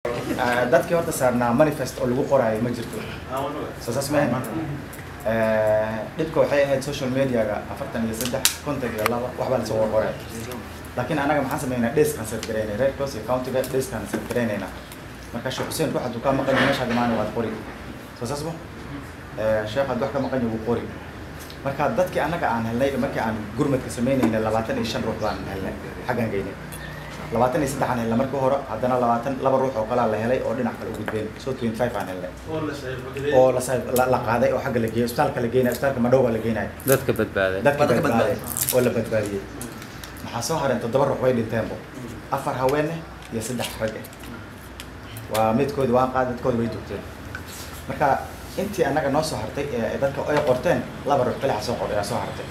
dadkii horta saarnaa manifest oo lagu qoraayo ma jirto soo saas maahan dhibka waxay ahayd social mediaga afartan iyo saddex konton iyo laba waxbaa lasoo qorqoraya laakiin anaga maxaan sameynaa dheskaan set garaynay red cross iyo countiga dheskaan set garaynaynaa marka sheekh xuseen ruux hadduu kaa maqan yahay meeshaad imaana waad qori soo saas ma sheekh hadduu wax ka maqan yahay wuu qori marka dadkii annaga aan helnay markii aan gurmadka samaynayna labaatan iyo shan ruux baan helnay xaggaan geynay labaatan iyo saddex aan helnay markii hore haddana labaatan laba ruux oo kalaa la helay oo dhinac kale u gudbeen so twenty five aan helnay oo la sa- la la qaaday oo xagga la geeyay isbitaalka la geenayo isbitaalka madhowga la geenayo dadka badbaaday dadka Dadka badbaaday oo la badbaadiyey maxaa soo hareen toddoba ruux way dhinteenbo afar haweene iyo saddex rag eh waa midkoodi waan qaad dadkooda way joogteen marka intii annaga noo soo hartay ee dadka ay qorteen laba ruux kalixa soo qor ayaa soo hartay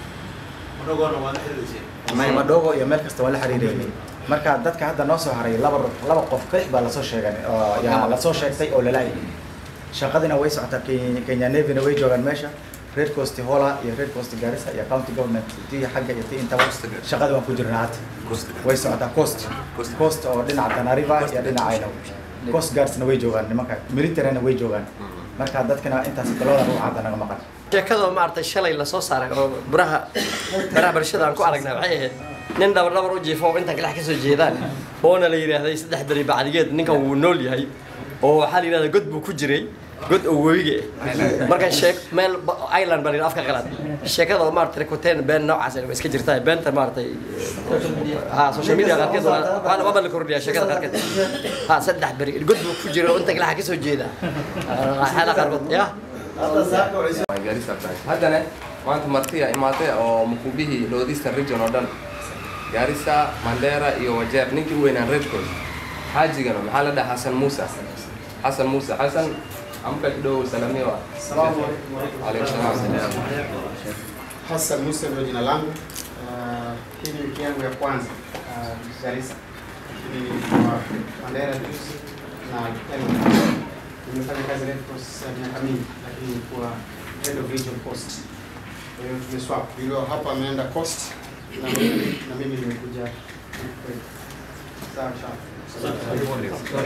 may madhogo iyo meel kasta waan la xiriireynay marka dadka hadda noo soo haray laba ruux laba qof kalix baa lasoo sheegan oo yaa lasoo sheegtay oo lalaayay shaqadina way socotaa Kenya- kenya navina way joogaan meesha red coast hola iyo red coast garissa iyo county government tii xagga iyo tii intaba shaqada waan ku jirnaa hadda way socotaa coast coast oo dhinaca tanariva iyo dhinacayna coast guardsna way joogaan nimanka militaryna way joogaan marka dadkana intaas labada ruux hadda naga maqan sheekada maaragtay shalay lasoo saaray oo baraha baraha bulshada aan ku aragnay waxay ahayd nin dhabar dhabar u jiifo oo inta kalex ka soo jeedaan oona la yidhaahday saddex beri bacdigeed ninkan wuu nool yahay oo waxaa la yidhahdaa god buu ku jiray god oo webiga ah marka sheek meel ba- island baa la yidhaha afka qalaad sheekada oo maaragtay rekoteen been noocaas ah way iska jirtaa beenta maaragtay ha social media qaarkeed waa- waana waaba la kordhiyaa sheekada qaarkeed ha saddex beri god buu ku jiray oo inta kalexa ka soo jeeda xaala qaarkood ya Garissa branch. haddana maanta martiya imaatay oo mukubihii northeastern region oo dhan garissa mandera iyo wajeer ninkii u weynaan red coast xaajigana maxaa la dhaha xasan muuse xasan muuse xasan amka kidogo salamiwa alaykum salaam Hassan Musa ndio jina langu. Uh, hii ni wiki yangu ya kwanza uh, Garissa. Lakini kwa Mandera juzi na Eldoret. Nimefanya kazi Red Cross ya miaka mingi, lakini kwa head of region coast. Kwa hiyo tumeswap. Yule hapa ameenda coast na mimi na mimi nimekuja kwetu. Sawa sawa.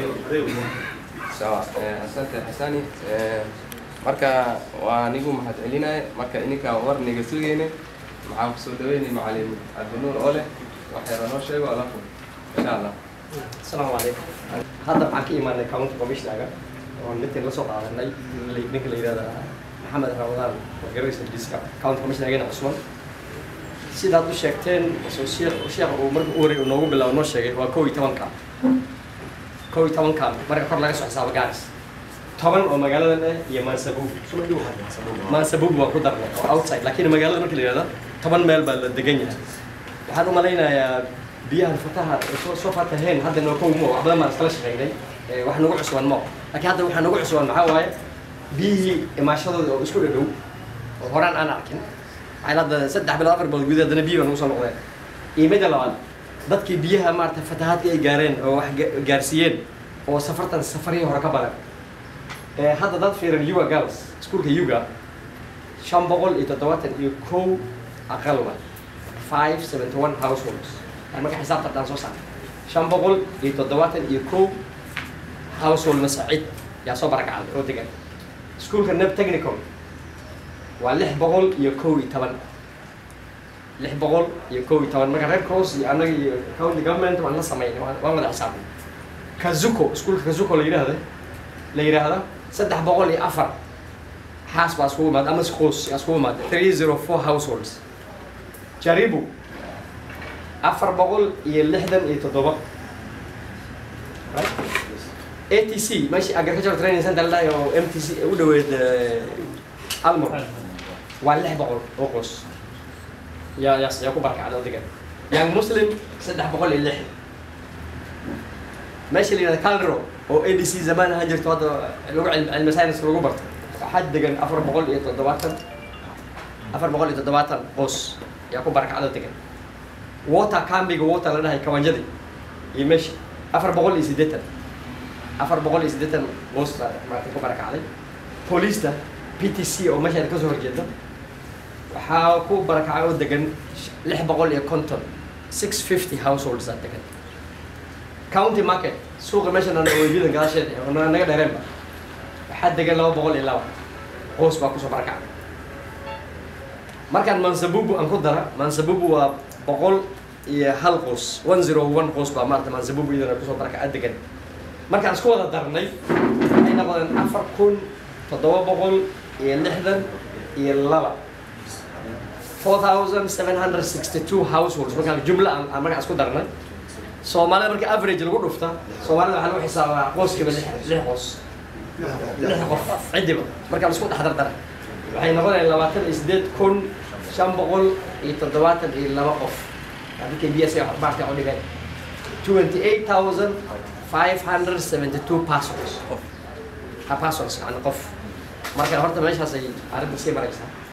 sawa eh, asante xasani eh, marka waa anigu mahad celinaya marka ininka war niga sugayne maxaan kusoo dhaweynay macalin cabdinuur oo leh waxyara noo sheego alafu insha allah asalaamu calaykum hadda waxaan ka imaanay county commissionaga oo midkan la soo qaadanay la- ninka la yidhahda maxamed ramadaan wargaraysa diska county commissionageena cusman sidaad u sheegteen soo sheekh sheekha uu marka u horey uu noogu bilaabo noo sheegay waa kow iyo tobanka kow iyo tobanka marka kor laga soo xisaabo gaaris toban oo magaaladan ah iyo maansabuub maansabuub waa ku darnay oo outside laakiin magaalada marka la yidhahda toban meel baa la degan yahay waxaan u malaynayaa biyahan fataha ay soo soo fataheen hadda noo kow mo wax badan baan iskala shaqeynay Eh, wax nagu cusban mo laakiin hadda waxaa nagu cusban maxaa waaye biyihii imaashadooda oo isku dhadhow oo horaan aan arkin waxay hadda saddex bilood afar bilood gudaheed haddana biyi baa nagu soo noqdeen iyo midda labaad dadkii biyaha maarata fatahaadka ay gaareen oo wax ga- gaarsiiyeen oo safartan safarihii hore ka badan Eh, hadda dad fiiran yuga girls iskuulka yuga shan boqol iyo toddobaatan iyo kow aqal wa five seventy one households Aan marka xisaabta haddaan soo saarno shan boqol iyo toddobaatan iyo kow household masacid yaa soo barakacday oo degan iskuulka neb technical waa lix boqol iyo kow iyo toban lix boqol iyo kow iyo toban marka red cross iyo annaga iyo county government waan la sameynay waan waan wada xisaabnay kazuko iskuulka kazuko la yidhaahda la yidhaahda saddex boqol iyo afar xaas baa iskugu imaada ama schools yaa iskugu imaada three zero four households jaribu afar boqol iyo lixdan iyo toddoba ATC meeshii agricultural training center la oo MTC u dhaweyd eh, Almor waa lix boqol oo qoys yaa yaa yaa ku barkacda oo degan young muslim saddex boqol iyo lix meesha la yidhahda Calero oo ADC zamaan ahaan jirto hadda lagu cilmi cilmi science lagu barto waxaa degan afar boqol iyo toddobaatan afar boqol iyo toddobaatan qoys yaa ku barkacda oo degan water cambiga water la dhahay kawanjadi iyo meesha afar boqol iyo siddeetan afar boqol iyo siddeetan qoys baa maaragtay ku barakacday booliista p t c oo meesha ka soo horjeeda waxaa ku barakacay oo degan lix boqol iyo konton six fifty households aa degan county market suuqa meeshan aan weydiyada gadaasheed oo na- naga dheereenba waxaa degan laba boqol iyo laba qoys baa kusoo barakacay markaan mansabubu aan ku dara mansabubu waa boqol iyo hal qoys one zero one qoys baa maarata mansabubu iyadana kusoo barakacay degan markaan isku wada darnay waxay noqdeen afar kun toddoba boqol iyo lixdan iyo laba 4762 households markaan jumla aan aan markaan isku darnay soomaalida marka average lagu dhufta soomaalida waxaa lagu xisaabaa qoyskiiba lix lix qoys lix qof cidiba markaan isku dhex dardaray waxay noqonayaan labaatan iyo sideed kun shan boqol iyo toddobaatan iyo laba qof adinka b s baarka u dhigay twenty eight thousand five hundred seventy two persons ah, persons yani qof marka horta meeshaas ay arrinta sii maraysaa